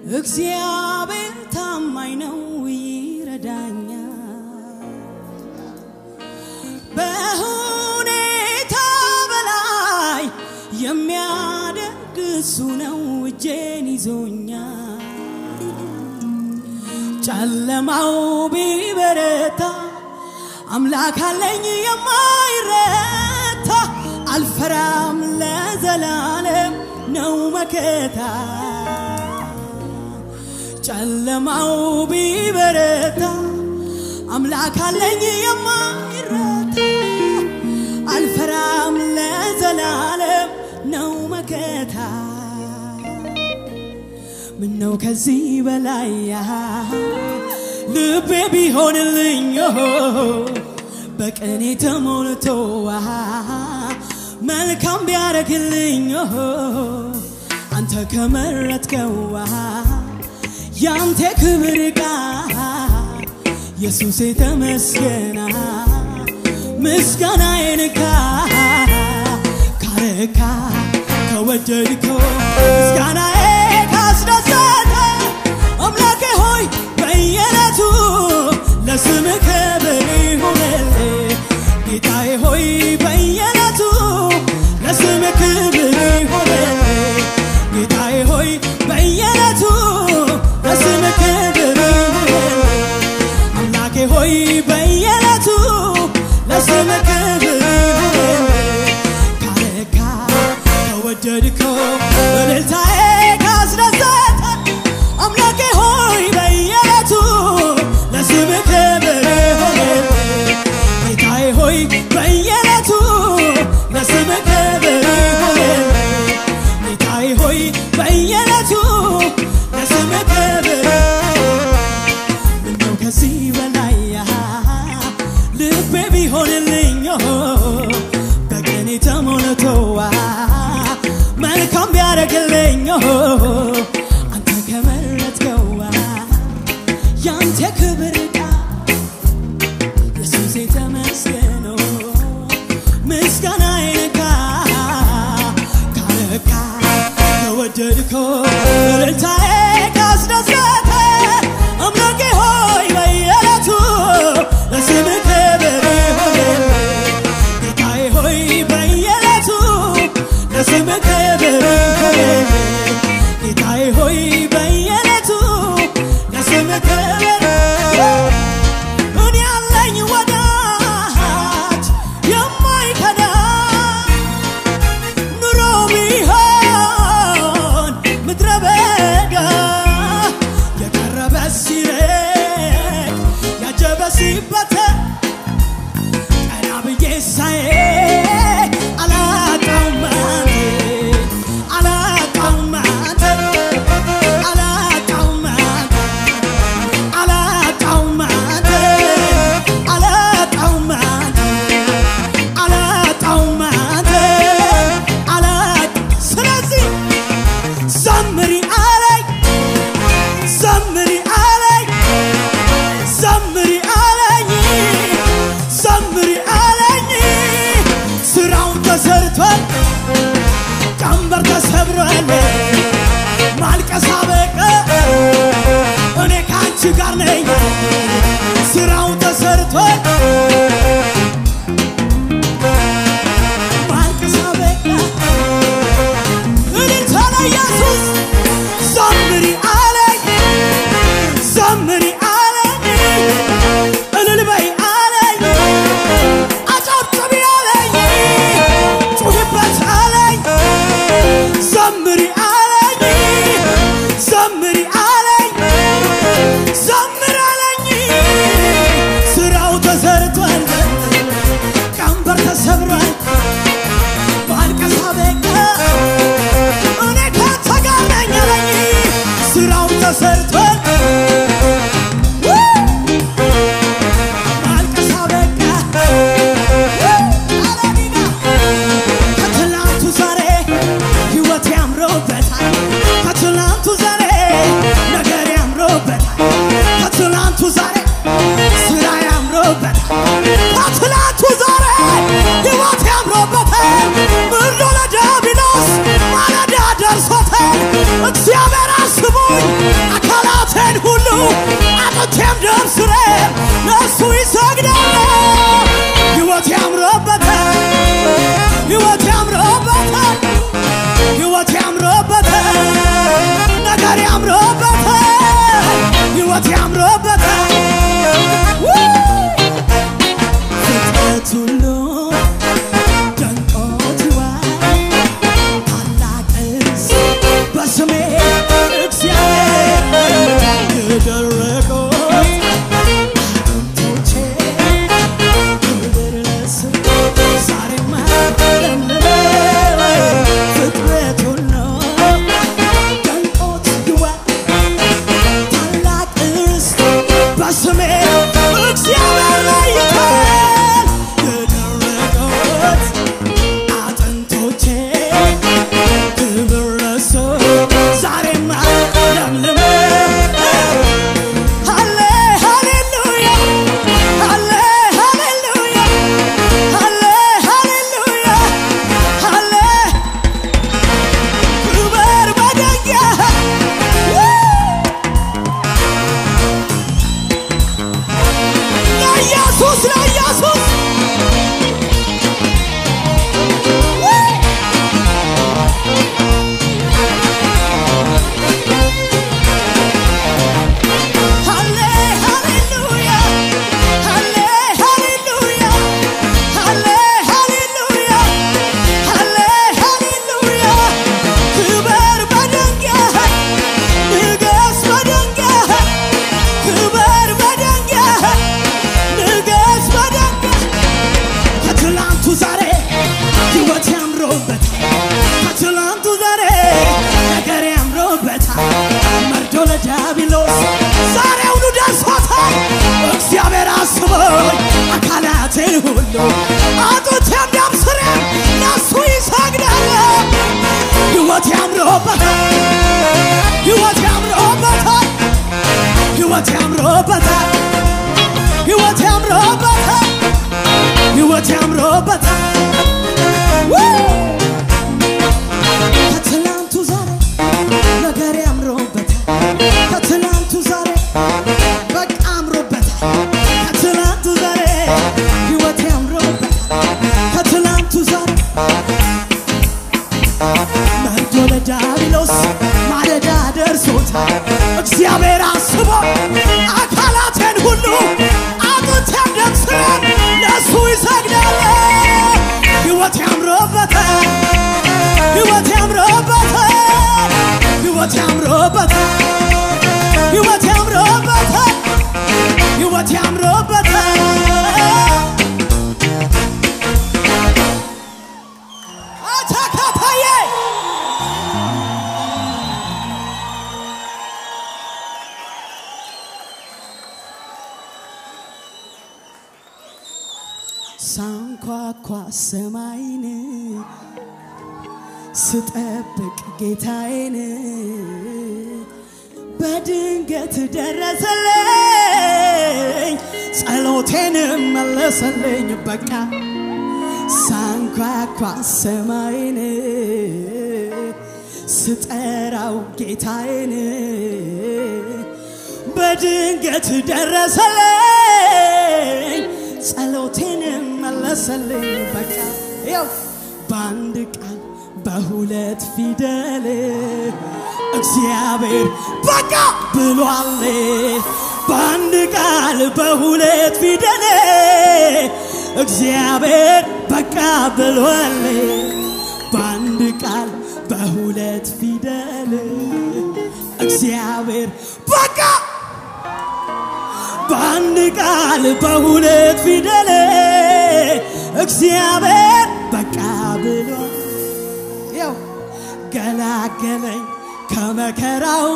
እግዚአብሔር ታማኝ ነው ይረዳኛል። በሁኔታ በላይ የሚያደርግ እሱ ነው እጄን ይዞኛል። ጨለማው ቢበረታ አምላክ አለኝ የማይረታ አልፈራም ለዘላለም ነው መከታ ጨለማው ቢበረታ አምላክ አለኝ የማይረታ አልፈራም ለዘላለም ነው መከታ ምነው ከዚህ በላይ ልቤ ቢሆንልኝ በቀኔ ተሞልቶ መልካም ቢያረግልኝ አንተ ከመረጥከው ያንተ ክብር ቃል ኢየሱስ ተመስገና ምስጋናዬን ካ ካረካ ከወደድከው ምስጋናዬ ካስደሰተ አምላኬ ሆይ በየዕለቱ ለስም ክብር ይሁንልህ ጌታዬ ሆይ በየዕለቱ ለስም ክብር ይሁንልህ ጌታዬ ሆይ በየዕለቱ ለስም ክብር ይሁንልህ አምላኬ ሆይ በየዕለቱ ለስም ክብር ይሁንልህ ካረካ ከወደድከው እልልታዬ ካስደሰተ አምላኬ ሆይ በየዕለቱ ለስም ክብር ይሁንልህ ጌታዬ ሆይ በየዕለቱ ለስም ክብር ይሁንልህ ጌታዬ ሆይ በየዕለቱ ለስም ክብር ምነው ከዚህ በላይ ልቤ ቢሆንልኝ በቀኔ ተሞልቶ መልካም ቢያደርግልኝ አንተ ከመረጥከው ያንተ ክብር ቃል ኢየሱስ ተመስገኖ ምስጋናዬን ካ ካረካ ከወደድከው እልልታዬ ካስደሰተ አምላኬ ሆይ በየዕለቱ ለስም ክብር ይሁንልህ ጌታዬ ሆይ በየዕለቱ ለስም ክብር ይሁንልህ ጌታዬ ሆይ በየዕለቱ ለስም ክብር እኔ ያለኝ ወዳጅ የማይከዳ ኑሮ ቢሆን ምድረ ያምሮበታል ሕይወት ያምሮበታል ሕይወት ያምሮበታል ሕይወት ያምሮበታል ሕይወት ያምሮበታል ከትላንቱ ዛሬ ነገር ያምሮበታል ከትላንቱ ዛሬ በቃ አምሮበታል ከትላንቱ ዛሬ ሕይወት ያምሮበታል ከትላንቱ ዛሬ መርዶ ለዳቢሎስ ማለዳ ደርሶታል እግዚአብሔር አስቦ አካላቴን ሁሉ አጥንቴን ደምስለን ለእሱ ይሰግዳል ሕይወት ያምሮበታል ሕይወት ያምሮበታል ሕይወት ያምሮበታል ሕይወት ያምሮበታል ሕይወት ያምሮበታል አታካታዬ ሳንኳኳ ሰማይን ስጠብቅ ጌታዬን በድንገት ደረሰልኝ ጸሎቴን መለሰልኝ በቃ ሳንኳኳ ሰማይን ስጠራው ጌታዬን በድንገት ደረሰልኝ ጸሎቴን መለሰልኝ በቃ ያው በአንድ ቃል በሁለት ፊደል እግዚአብሔር በቃ ብሏል በአንድ ቃል በሁለት ፊደል እግዚአብሔር በቃ ብሏል በአንድ ቃል በሁለት ፊደል እግዚአብሔር በቃ በአንድ ቃል በሁለት ፊደል እግዚአብሔር በቃ ብሏል ያው ገላገለኝ ከመከራው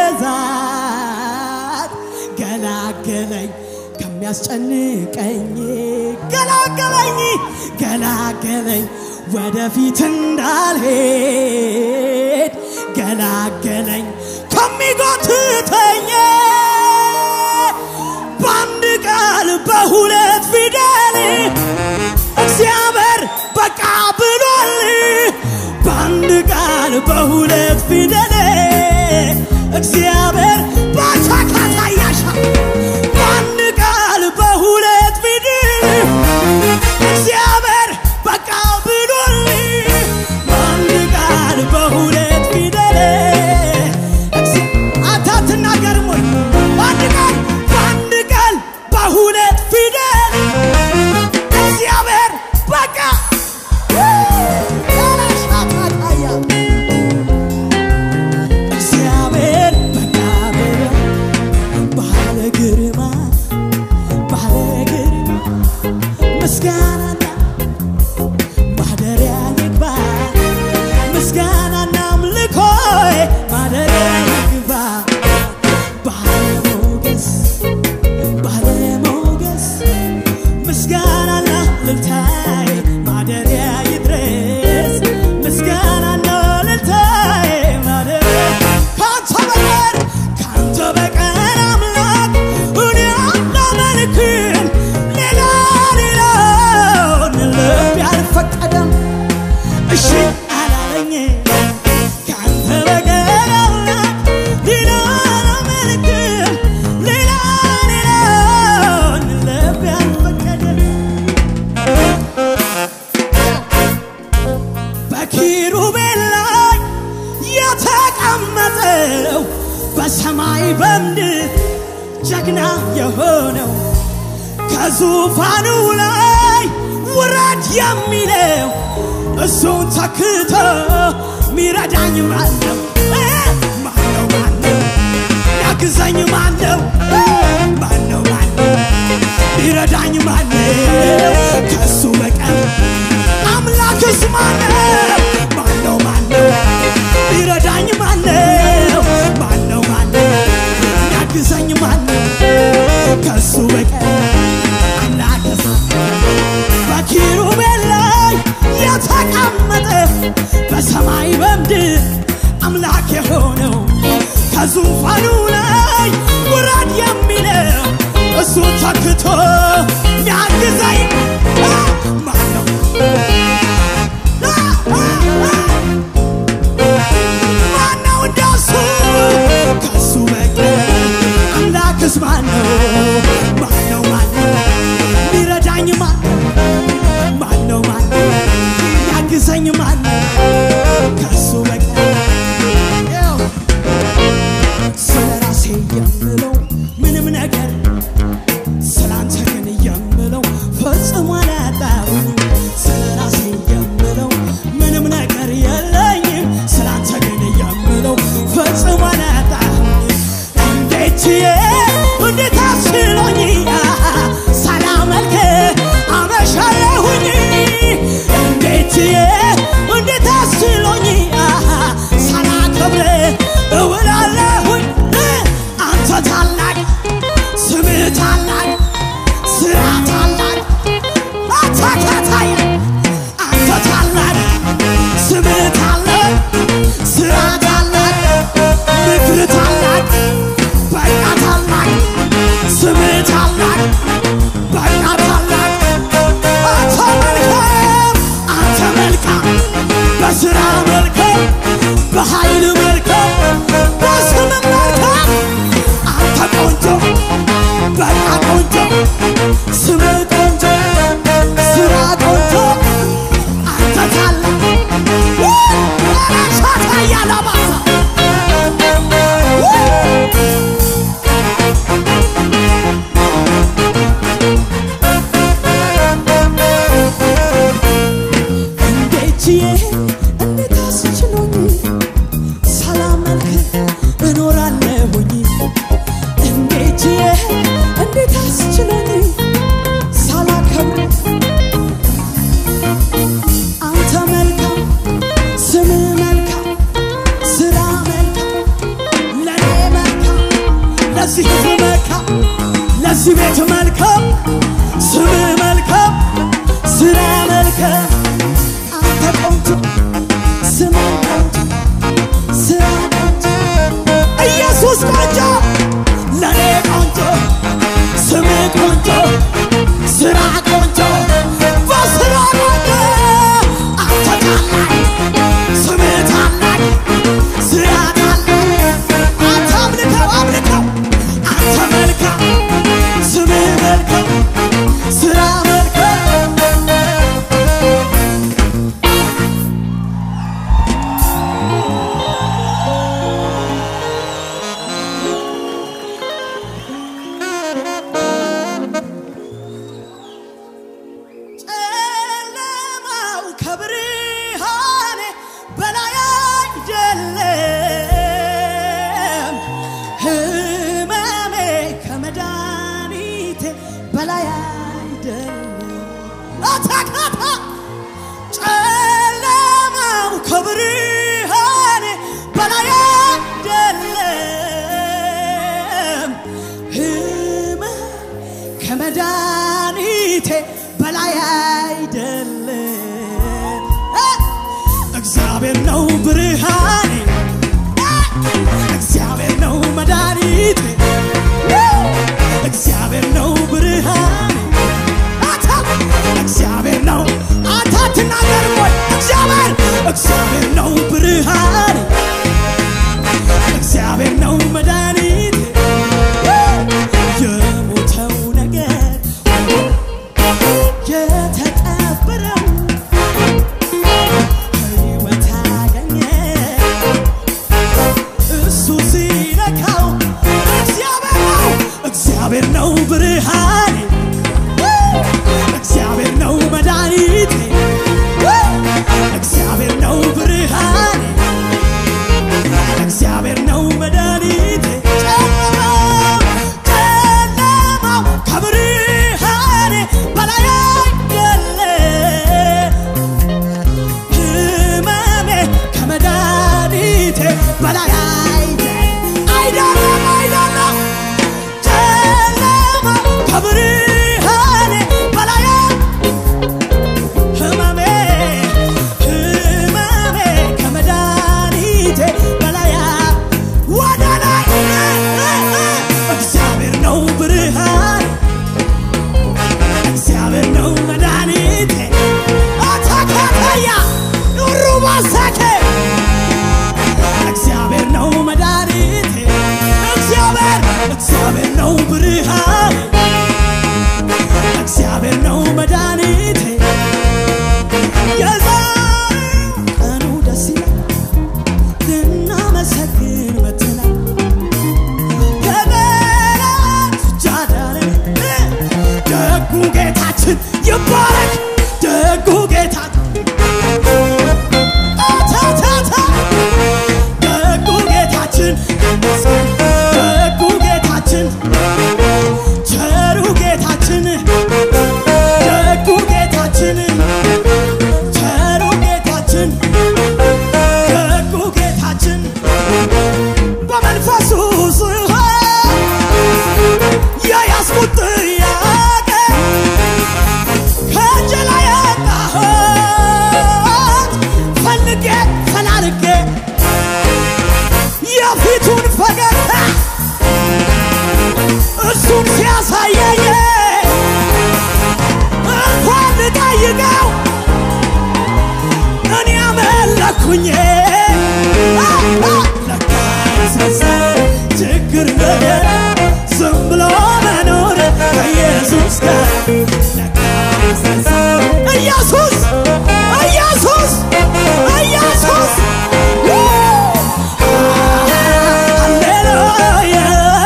ብዛት ገላገለኝ ከሚያስጨንቀኝ ገላገለኝ ገላገለኝ ወደፊት እንዳልሄድ ገላገለኝ ከሚጎትተኝ በአንድ ቃል በሁለት ፊደል እግዚአብሔር በቃ ብሏል በአንድ ቃል በሁለት ፊደል እግዚአብሔር በቻካታ ያሻ በአንድ ቃል በሁለት ፊደል እግዚአብሔር በቃ ብሏል በአንድ ቃል በሁለት ፊደል እግዚ- አንተ አትናገርም ወይ? በአንድ ቃል በአንድ ቃል በሁለት ፊደል እግዚአብሔር በቃ ያላሻታታያ እግዚአብሔር በቃ ብሎ ባለ ግርማ ባለ ግርማ ምስጋናና ማደሪያ ይግባ ምስጋናና አምልኮይ ማደሪያ ይግባ ባለሞገስ ባለሞገስ ምስጋናና ልልታይ ማደሪያ ይድረስ ምስጋናና ልልታይ ማደሪያ ካንተ በቀር ካንተ በቀር አምላክ እኔ አላመልክም ሌላ ሌላውን ልብ ያልፈቀደም እሺ አላለኝ ካንተ በቀር አምላክ ሌላ አላመልክም ሌላ ሌላውን ልብ ያልፈቀደም በኪሩቤል ላይ የተቀመጠው በሰማይ በምድር ጀግና የሆነው ከዙፋኑ ላይ ውረድ የሚለው እሱን ተክቶ ሚረዳኝ ማነው? እ? ማነው ማነው? ያግዘኝ ማነው? እ? ማነው ማነው? ሚረዳኝ ማነው? ከሱ በቀር አምላክስ ማነው? ማነው ማነው? ሚረዳኝ ማነው? ማነው ማነው? ያግዘኝ ማነው? ከሱ በቀር አምላክስ በኪሩቤል ላይ የተቀመጠ በሰማይ በምድር ከዙፋኑ ላይ ውረድ የሚለው እሱ ተክቶ ሚያግዘኝ አ፣ ማነው? አ፣ አ፣ አ፣ ማነው እንደሱ ከሱ በቀር አምላክስ ማነው? ማነው ማነው ሚረዳኝ ማነው? ማነው ማነው ያግዘኝ ማነው? ከሱ በቀር ያው ስለ ራሴ የምለው ምንም ነገር ስላንተ ግን የምለው ፈጽሞ አላጣሁም። ስለ ራሴ የምለው ምንም ነገር የለኝም። ስላንተ ግን የምለው ፈጽሞ አላጣሁም። እንዴት ችዬ እንዴት አስችሎኝ ሳላመልክ አመሻለሁኝ። እንዴት ችዬ እንዴት አስችሎኝ ሳላከብር እውላለሁኝ። አንተ ታላቅ ስምህ ታላቅ ስራ ታላቅ አታካታይ አንተ ታላቅ ስምህ ታላቅ ስራ ታላቅ ምክር ታላቅ በቃ ታላቅ ስምህ ታላቅ በቃ ታላቅ አንተ መልካም አንተ መልካም በስራ መልካም በኃይል መልካም በስም መልካም አንተ ቆንጆ በቃ ቆንጆ ስም ቆንጆ ስራ ቆንጆ አንተ ታላቅ ራሳታ ያላባሳ እንዴት ችዬ እንዴት አስችሎኝ ሳላመልክ እኖራለሁኝ እንዴት ችዬ እንዴት አስችሎኝ ሳላከብር አንተ መልካም ስም መልካም ስራ መልካም ለኔ መልካም ለዚህ ህዝብ መልካም ለዚህ ቤት መልካም ስም መልካም ስራ መልካም አንተ ቆንጆ ስም ቆንጆ ስራ ቆንጆ ኢየሱስ ቆንጆ ለኔ ቆንጆ ስም ቆንጆ ስራ ቆንጆ በስራ ቆንጆ አንተ ታላቅ ስም ታላቅ ስራ ታላቅ አንተ አምልከው አምልከው አንተ መልካም ስም መልካም ስራ መልካም ጨለማው ከብርሃኔ በላይ አይደለም፣ ህመሜ ከመድኃኒቴ በላይ አይደለም። አታካታ ጨለማው ከብርሃኔ በላይ አይደለም፣ ህመሜ ከመድኃኒቴ በላይ አይደለም። እ! እግዚአብሔር ነው ብርሃኔ፣ እ! እግዚአብሔር ነው መድኃኒቴ፣ እ! እግዚአብሔር ነው ብርሃኔ፣ አታ እግዚአብሔር ነው አታ አትናገርም ወይ? እግዚአብሔር እግዚአብሔር ነው ብርሃኔ፣ እግዚአብሔር ነው መድኃኒቴ፣ እ! የሞተው ነገር የተቀበረው ሕይወት አገኘ እሱ ሲነካው እግዚአብሔር ነው እግዚአብሔር ነው ብርሃኔ እግዚአብሔር ነው መድኃኒቴ እግዚአብሔር ነው ብርሃኔ እግዚአብሔር ነው መድኃኒቴ ጨለማው ጨለማው ከብርሃኔ በላይ አይደለም ህመሜ ከመድኃኒቴ በላይ አይደለም አይደለም አይደለም ጨለማው ከብርሃኔ በላይ ህመሜ ህመሜ ከመድኃኒቴ በላይ ወደ ላይ ያልኩት ጥያቄ ከእጄ ላይ ያጣሁት ፈልጌ ፈላልጌ የፊቱን ፈገግታ እሱን ሲያሳየኝ እንኳን ልጠይቀው እኔ አመለኩኝ ለካ ያስረሳል ችግር ነገር ዝም ብሎ መኖር ከኢየሱስ ጋር ለካ ያስረሳል ኢየሱስ ኢየሱስ ኢየሱስ ሃሌሉያ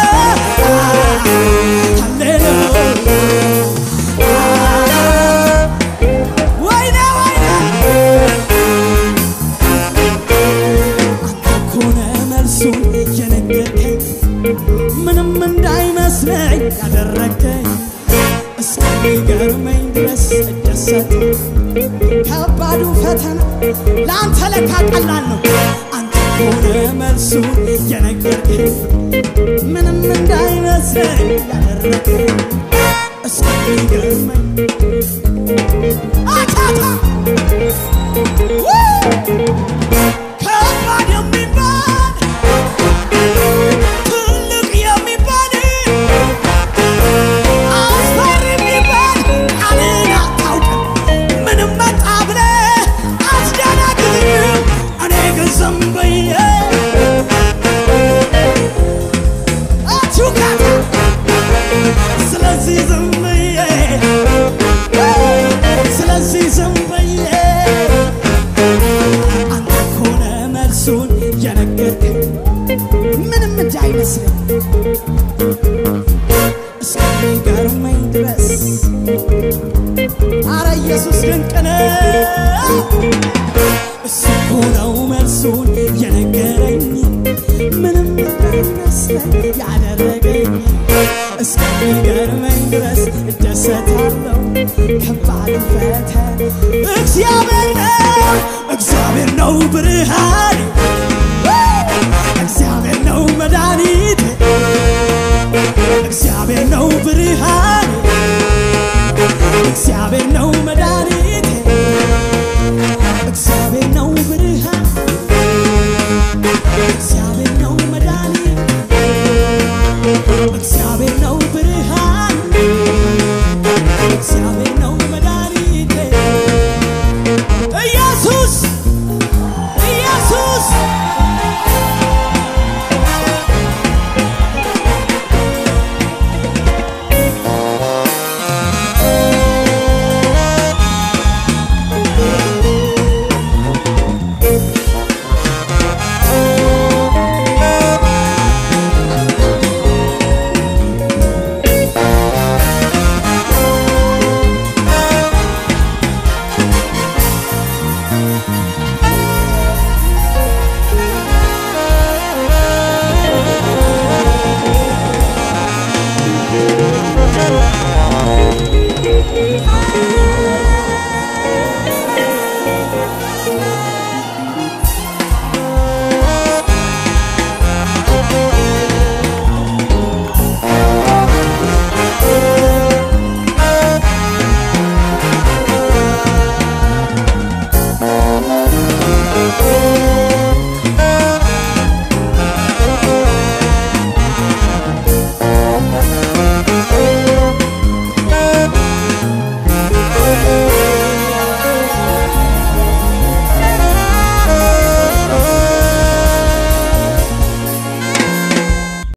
ሃሌሉያ ወይኔ ወይኔ አንተ እኮ ነህ መልሱን የነገርከኝ ምንም እንዳይመስለኝ ያደረገኝ እስከሚገርመኝ ድረስ እደሰት ከባዱ ፈተና ለአንተ ለካ ቀላል ነው። አንተ እኮ ነህ መልሱን የነገርከኝ ምንም እንዳይመስለኝ ያደረገኝ እስከሚገርመኝ አቻታ ከባድ የሚባል ትልቅ የሚባል አስፈሪ የሚባል ቃልን አታውቅም። ምንም መጣ ብለህ አትደነግጥም። እኔ ግን ዝም ብዬ አቹካታ ስለዚህ ዝም ብዬ ስለዚህ ዝም ብዬ አንተ እኮ ነህ መልሱን የነገርከኝ ምንም እንዳይመስለኝ እስከሚገርመኝ ድረስ አረ ኢየሱስ ድንቅ ነው። እሱ እኮ ነው መልሱን የነገረኝ ምንም እንዳይመስለኝ ያደረገኝ እስከሚገርመኝ ድረስ እደሰታለሁ ከባድ ፈተና እግዚአብሔር ነው እግዚአብሔር ነው ብርሃኔ እግዚአብሔር ነው መድኃኒቴ እግዚአብሔር ነው ብርሃኔ እግዚአብሔር ነው መድኃኒቴ